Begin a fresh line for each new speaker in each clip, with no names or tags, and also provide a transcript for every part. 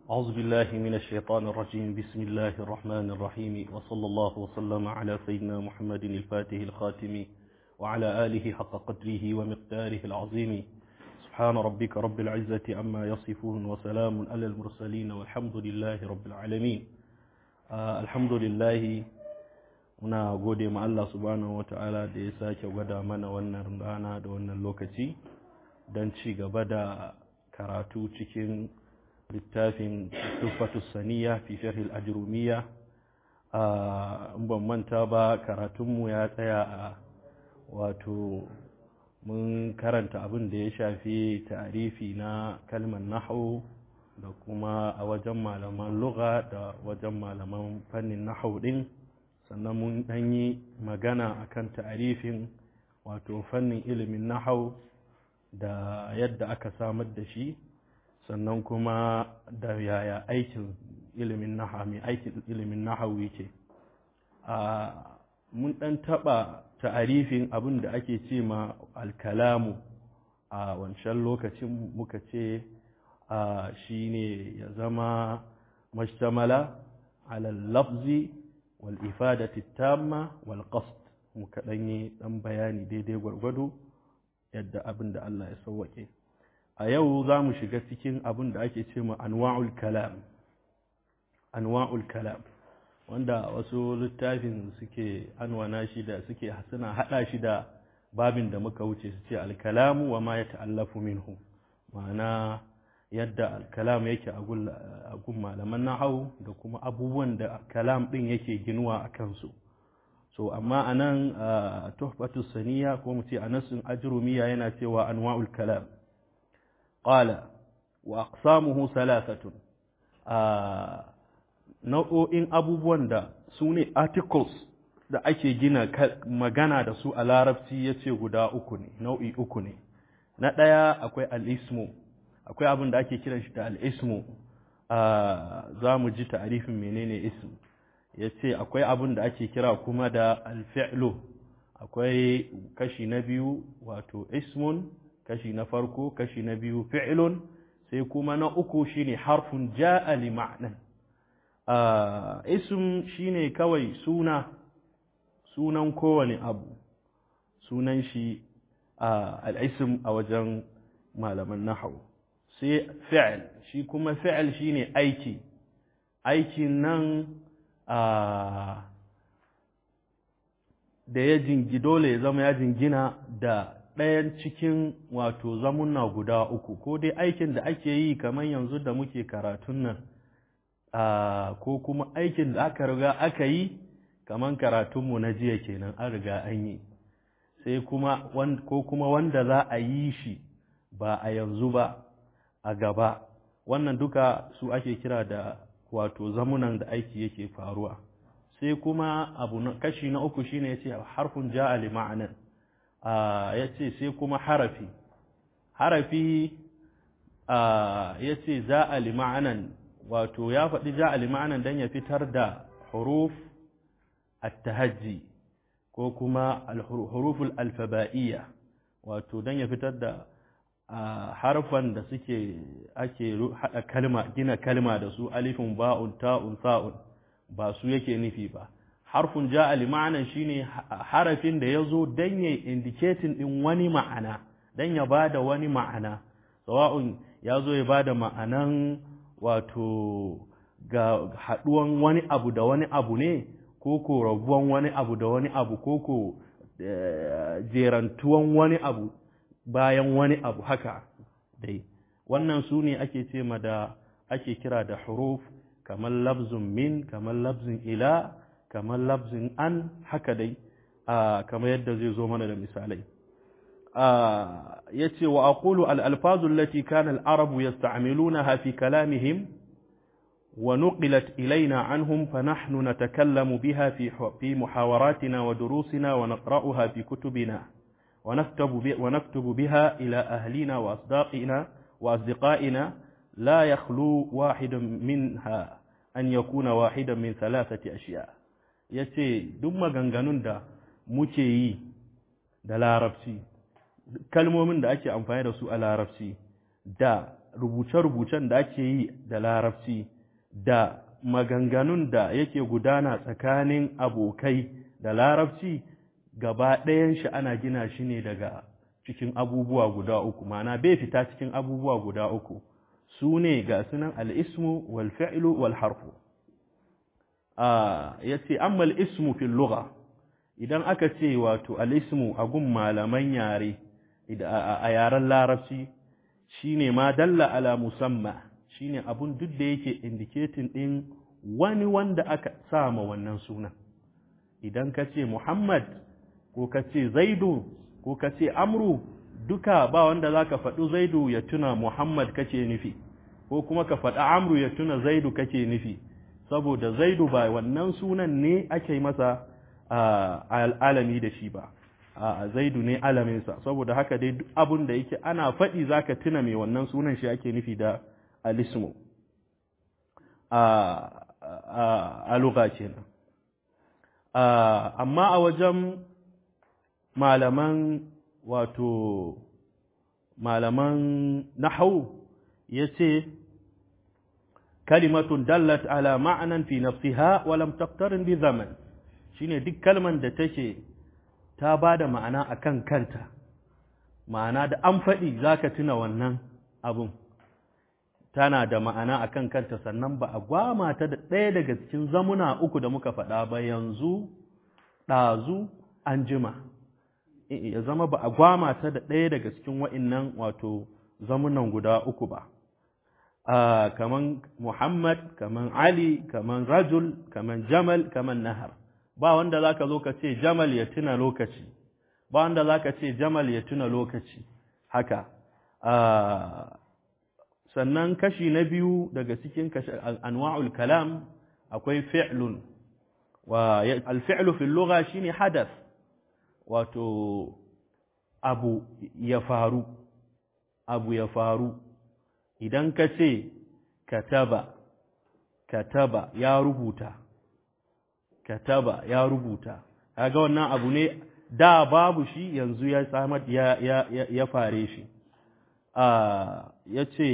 أعوذ بالله من الشيطان الرجيم بسم الله الرحمن الرحيم وصلى الله وسلم على سيدنا محمد الفاتح الخاتم وعلى آله حق قدره ومقداره العظيم سبحان ربك رب العزة عما يصفون وسلام على المرسلين والحمد لله رب العالمين آه الحمد لله muna gode ma Allah subhanahu wata'ala da ya sake gwada mana wannan rana da wannan lokaci don ci gaba da karatu cikin littafin tufatu saniya fi sharhil ajrumiya a ban manta ba karatunmu ya tsaya a wato mun karanta abin da ya shafi ta'arifi na kalmar nahu da kuma a wajen malaman lugha da wajen malaman fannin nahu din sannan mun dan yi magana akan ta'arifin wato fannin ilimin nahau da yadda aka samar da shi sannan kuma da yaya aikin ilimin nahawu mai aikin ilimin nahawu yake a mun dan taba ta'arifin abin da ake ce ma alkalamu a wancan lokacin muka ce a shine ya zama mashtamala ala lafzi wal ifadati tamma wal qasd muka dan yi dan bayani daidai gwargwado yadda abin da Allah ya sauwake a yau za mu shiga cikin abin da ake ce ma anwa'ul kalam anwa'ul kalam wanda wasu littafin suke anwana shi da suke suna hada shi da babin da muka wuce su ce alkalamu wa ma ya ta'allafu minhu ma'ana yadda alkalam yake a gun malaman nahau da kuma abubuwan da kalam din yake ginuwa a kansu so amma anan tuhfatu saniya ko mu ce anasun ajrumiya yana cewa anwa'ul kalam qala wa aqsamuhu thalathatun nau'o'in abubuwan da su ne articles da ake gina magana da su a larabci ya ce guda uku ne nau'i uku ne na ɗaya akwai al'ismu akwai abin da ake kiran shi da al'ismu za mu ji ta'arifin menene ism ya ce akwai abin da ake kira kuma da alfi'lu akwai kashi na biyu wato ismun kashi na farko kashi na biyu fi'lun sai kuma na uku shine harfun ja'a li ma'nan ism shine kawai suna sunan kowane abu sunan shi al'ism a wajen malaman nahawu sai fi'l shi kuma fi'l shine aiki aikin nan da ya jingi dole ya zama ya jingina da ɗayan cikin wato zamunna guda uku ko dai aikin da ake yi kamar yanzu da muke karatun nan ko kuma aikin da aka riga aka yi kamar karatunmu na jiya kenan an riga an yi sai kuma ko kuma wanda za a yi shi ba a yanzu ba a gaba wannan duka su ake kira da wato zamunan da aiki yake faruwa sai kuma abu na kashi na uku shine yace harfun ja'a li ma'anan yace sai kuma harafi harafi yace za'a li ma'anan wato ya faɗi ja'a li ma'anan dan ya fitar da huruf at-tahajji ko kuma al-huruful alfaba'iyya wato dan ya fitar da harfan da suke ake hada kalma gina kalma da su alifun ba'un ta'un sa'un ba su yake nufi ba harfun ja'a li ma'anan shine harafin da yazo dan ya indicating din wani ma'ana dan ya bada wani ma'ana sawa'un yazo ya bada ma'anan wato ga haduwan wani abu da wani abu ne ko ko rabuwan wani abu da wani abu ko ko jerantuwan wani abu bayan wani abu haka dai wannan su ne ake ce ma da ake kira da huruf kamar labzun min kamar labzun ila kamar labzun an haka dai kamar yadda zai zo mana da misalai ya ce wa aqulu al-alfazu allati kana al-arabu yasta'milunaha fi kalamihim wa nuqilat ilayna anhum fa nahnu natakallamu biha fi fi muhawaratina wa durusina wa naqra'uha fi kutubina ونكتب ونكتب بها إلى أهلنا وأصداقنا وأصدقائنا لا يخلو واحد منها أن يكون واحدا من ثلاثة أشياء yace duk maganganun da muke yi da larabci kalmomin da ake amfani da su a larabci da rubuce-rubucen da ake yi da larabci da maganganun da yake gudana tsakanin abokai da larabci gaba ɗayan shi ana gina shi ne daga cikin abubuwa guda uku ma'ana bai fita cikin abubuwa guda uku su ne ga sunan al'ismu wal fi'lu wal harfu ya ce ammal ismu fil lugha idan aka ce wato al'ismu a gun malaman yare a yaren larabci shine ma dalla ala musamma shine abun duk da yake indicating din wani wanda aka sama wannan sunan idan ka ce Muhammad ko ka ce Zaidu ko ka ce Amru duka ba wanda zaka faɗi Zaidu ya tuna Muhammad kake nufi ko kuma ka faɗi Amru ya tuna Zaidu kake nufi saboda Zaidu ba wannan sunan ne ake masa alami da shi ba a Zaidu ne alaminsa saboda haka dai duk abun da yake ana faɗi zaka tuna mai wannan sunan shi ake nufi da alismu a lugha kenan amma a wajen malaman wato malaman nahau ya ce kalimatun dallat ala ma'anan fi nafsiha wa lam taqtarin bi zaman shine duk kalman da take ta bada ma'ana akan kanta ma'ana da an faɗi zaka tuna wannan abun tana da ma'ana a kan kanta sannan ba a gwama ta da ɗaya daga cikin zamuna uku da muka faɗa ba yanzu ɗazu an jima ya zama ba a gwama ta da ɗaya daga cikin wa'innan wato zamunan guda uku ba kaman Muhammad kaman Ali kaman Rajul kaman Jamal kaman Nahar ba wanda za ka zo ka ce Jamal ya tuna lokaci ba wanda za ka ce Jamal ya tuna lokaci haka sannan kashi na biyu daga cikin anwa'ul kalam akwai fi'lun wa al-fi'lu fil lugha shine hadath wato abu ya faru abu ya faru idan ka ce kataba kataba ya rubuta kataba ya rubuta kaga wannan abu ne da babu shi yanzu ya samar ya ya ya fare shi ya ce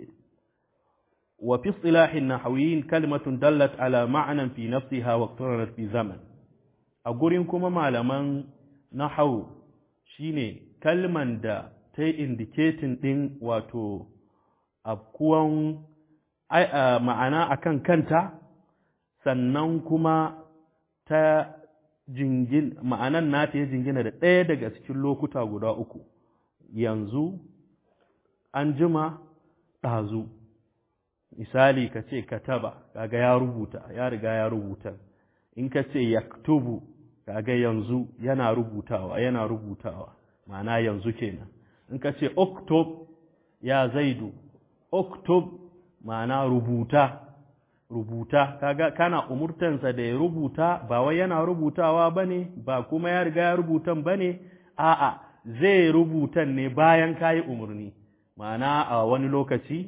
wa fi istilahin nahawiyin kalmatun dallat ala ma'anan fi nafsiha wa qtaranat fi zaman a gurin kuma malaman nahawu shine kalman da ta yi indicating din wato abkuwan ma'ana akan kanta sannan kuma ta jingin ma'anan nata ya jingina da ɗaya daga cikin lokuta guda uku yanzu an jima ɗazu misali ka ce kataba kaga ya rubuta ya riga ya rubuta in ka ce yaktubu kaga yanzu yana rubutawa yana rubutawa ma'ana yanzu kenan in ka ce oktob ya zaidu oktob ma'ana rubuta rubuta kaga kana umurtansa da ya rubuta ba wai yana rubutawa bane ba kuma ya riga ya rubutan bane a'a zai rubutan ne bayan kayi umurni ma'ana a wani lokaci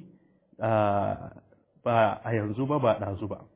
ba a yanzu ba ba ɗazu ba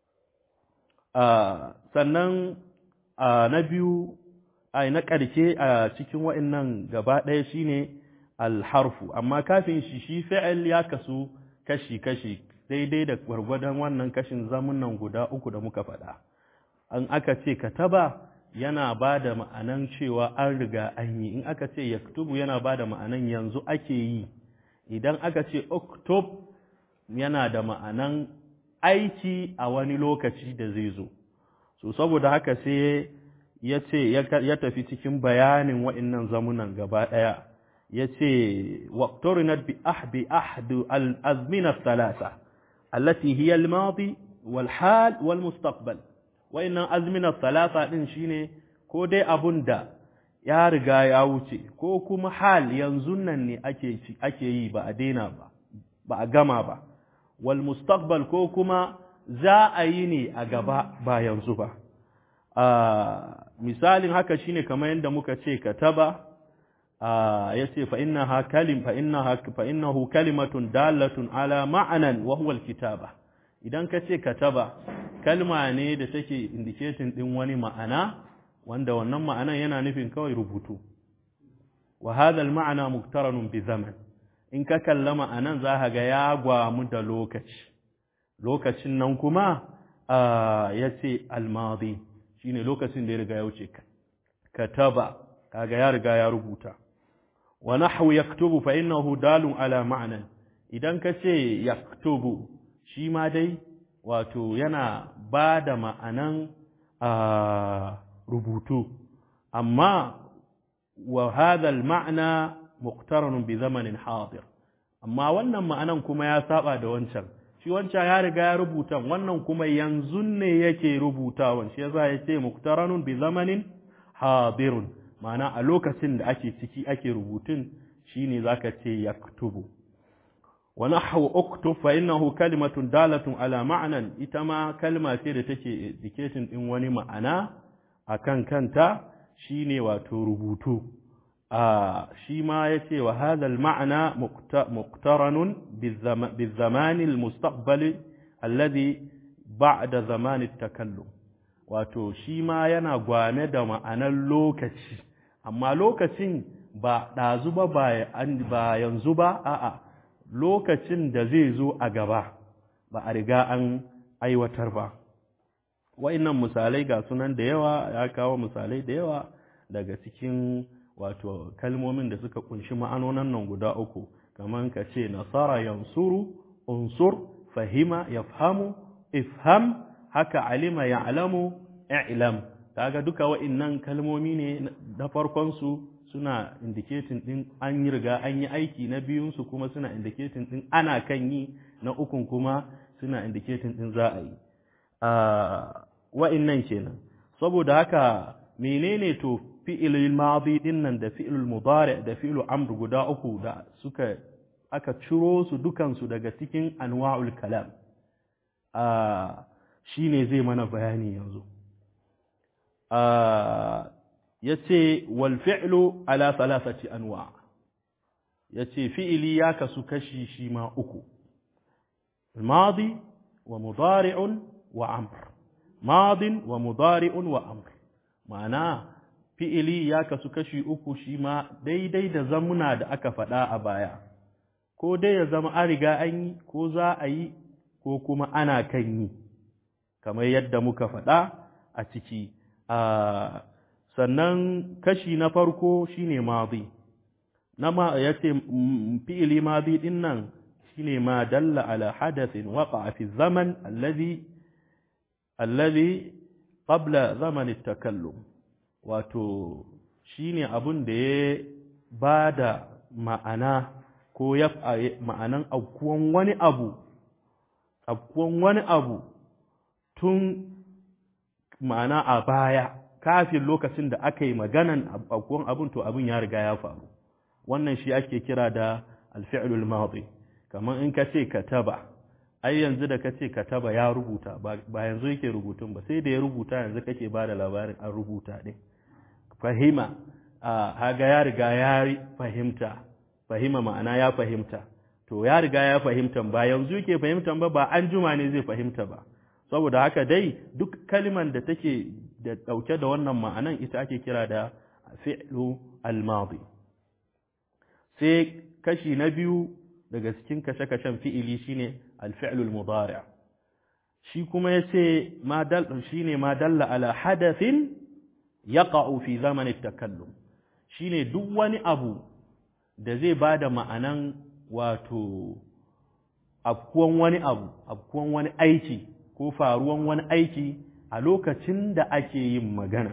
sannan na biyu a na ƙarshe a cikin wa'innan gaba ɗaya shine alharfu amma kafin shi shi fi'il ya kasu kashi-kashi daidai da gwargwadon wannan kashin zamunan guda uku da muka faɗa an aka ce kataba yana ba da ma'anan cewa an riga an yi in aka ce yaktubu yana ba da ma'anan yanzu ake yi idan aka ce oktob yana da ma'anan aiki a wani lokaci da zai zo so saboda haka sai ya ce ya tafi cikin bayanin wa'innan zamunan gaba ɗaya ya ce waqtarinat bi ahbi ahdu al-azmina thalatha allati hiya al-madi wal hal wal mustaqbal wa'innan azmina thalatha din shine ko dai abun da ya riga ya wuce ko kuma hal yanzu nan ne ake ake yi ba a daina ba ba a gama ba wal mustaqbal ko kuma za a yi ne a gaba ba yanzu ba misalin haka shine kamar yadda muka ce kataba yace fa innaha kalim fa innaha fa innahu kalimatun dalatun ala ma'anan wa huwa alkitaba idan ka ce kataba kalma ne da take indicating din wani ma'ana wanda wannan ma'anan yana nufin kawai rubutu wa hadha alma'na muqtaranun bi zaman in ka kalla ma'anan za ka ga ya gwamu da lokaci lokacin nan kuma ya ce almadi shine lokacin da ya riga ya wuce kataba kaga ya riga ya rubuta wa nahwu yaktubu fa innahu dalun ala ma'nan idan ka ce yaktubu shi ma dai wato yana ba da ma'anan rubutu amma wa hadha al-ma'na muqtaranun bi zamanin hadir amma wannan ma'anan kuma ya saba da wancan shi wancan ya riga ya rubuta wannan kuma yanzu ne yake rubutawan shi yasa yace muqtaranun bi zamanin hadirun ma'ana a lokacin da ake ciki ake rubutun shine zaka ce yaktubu wa nahwu uktub fa innahu kalimatun dalatun ala ma'nan ita ma kalma ce da take indicating din wani ma'ana akan kanta shine wato rubutu a shi ma yace wa hadha al ma'na muqtaranun bil zaman al mustaqbali alladhi ba'da zaman at takallum wato shi ma yana gwame da ma'anar lokaci amma lokacin ba ɗazu ba ba yanzu ba a'a lokacin da zai zo a gaba ba a riga an aiwatar ba wa'innan misalai ga sunan da yawa ya kawo misalai da yawa daga cikin wato kalmomin da suka kunshi ma'anonan nan guda uku kamar ka ce nasara yansuru unsur fahima yafhamu ifham haka alima ya'lamu i'lam kaga duka wa'innan kalmomi ne na farkon su suna indicating din an yi riga an yi aiki na biyun su kuma suna indicating din ana kan yi na ukun kuma suna indicating din za a yi wa'innan kenan saboda haka menene to fi'ilul madi din nan da fi'ilul mudari da fi'ilul amr guda uku da suka aka ciro su dukan su daga cikin anwa'ul kalam shine zai mana bayani yanzu yace wal fi'lu ala thalathati anwa yace fi'ili ya kasu kashi shi ma uku madi wa mudari'un wa amr madin wa mudari'un wa amr ma'ana fi'ili ya kasu kashi uku shi ma daidai da zamuna da aka faɗa a baya ko dai ya zama an riga an yi ko za a yi ko kuma ana kan yi kamar yadda muka faɗa a ciki sannan kashi na farko shine madi na ma yace fi'ili madi din nan shine ma dalla ala hadathin waqa'a fi zaman alladhi alladhi qabla zaman at-takallum wato shine abun da ya bada ma'ana ko ya ma'anan aukuwan wani abu aukuwan wani abu tun ma'ana a baya kafin lokacin da aka yi maganan aukuwan abun to abun ya riga ya faru wannan shi ake kira da alfi'lul madi kamar in ka ce kataba ai yanzu da ka ce kataba ya rubuta ba yanzu yake rubutun ba sai da ya rubuta yanzu kake ba da labarin an rubuta ɗin fahima haga ya riga ya fahimta fahima ma'ana ya fahimta to ya riga ya fahimta ba yanzu yake fahimta ba ba an juma ne zai fahimta ba saboda haka dai duk kaliman da take da ɗauke da wannan ma'anan ita ake kira da fi'lu al-madi sai kashi na biyu daga cikin kashe-kashen fi'ili shine al-fi'lu al-mudari' shi kuma yace ma dal shine ma dalla ala hadathin yaqa'u fi zaman at-takallum shine duk wani abu da zai bada ma'anan wato afkuwan wani abu afkuwan wani aiki ko faruwan wani aiki a lokacin da ake yin magana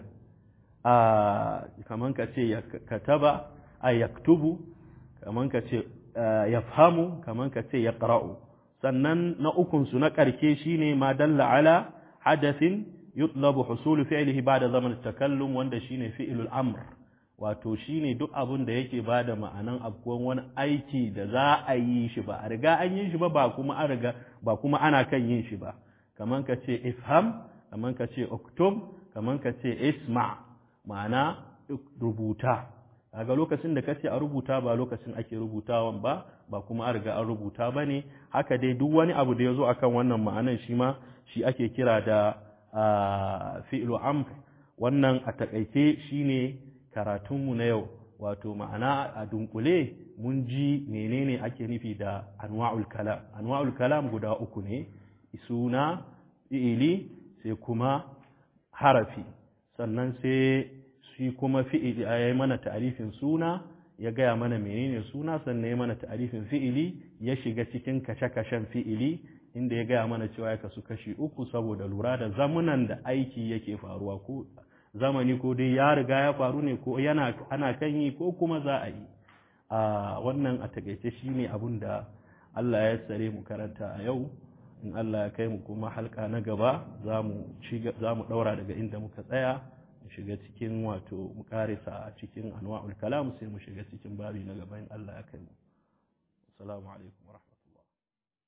a kaman ka ce kataba a yaktubu kaman ka ce yafhamu kaman ka ce yaqra'u sannan na ukun su na karke shine ma dalla ala hadathin yutlabu husulu fi'lihi ba'da zaman takallum wanda shine fi'lul amr wato shine duk abun da yake bada ma'anan afkuwan wani aiki da za a yi shi ba a riga an yi shi ba ba kuma an riga ba kuma ana kan yin shi ba kaman ka ce ifham kaman ka ce uktub kaman ka ce isma ma'ana rubuta kaga lokacin da kace a rubuta ba lokacin ake rubutawan ba ba kuma an riga an rubuta bane haka dai duk wani abu da yazo akan wannan ma'anan shi ma shi ake kira da fi'lu amr wannan a takaice shine karatunmu na yau wato ma'ana a dunkule mun ji menene ake nufi da anwa'ul kalam anwa'ul kalam guda uku ne suna fi'ili sai kuma harafi sannan sai shi kuma fi'ili ya yi mana ta'arifin suna ya gaya mana menene suna sannan ya mana ta'arifin fi'ili ya shiga cikin kashe-kashen fi'ili inda ya gaya mana cewa ya kasu kashi uku saboda lura da zamunan da aiki yake faruwa ko zamani ko dai ya riga ya faru ne ko yana ana kan yi ko kuma za a yi a wannan a takaice shine abun da Allah ya tsare mu karanta a yau in Allah ya kai mu kuma halka na gaba za mu ɗaura daga inda muka tsaya mu shiga cikin wato mu karisa a cikin anwa'ul kalam sai mu shiga cikin babi na gaba in Allah ya kai mu assalamu alaikum wa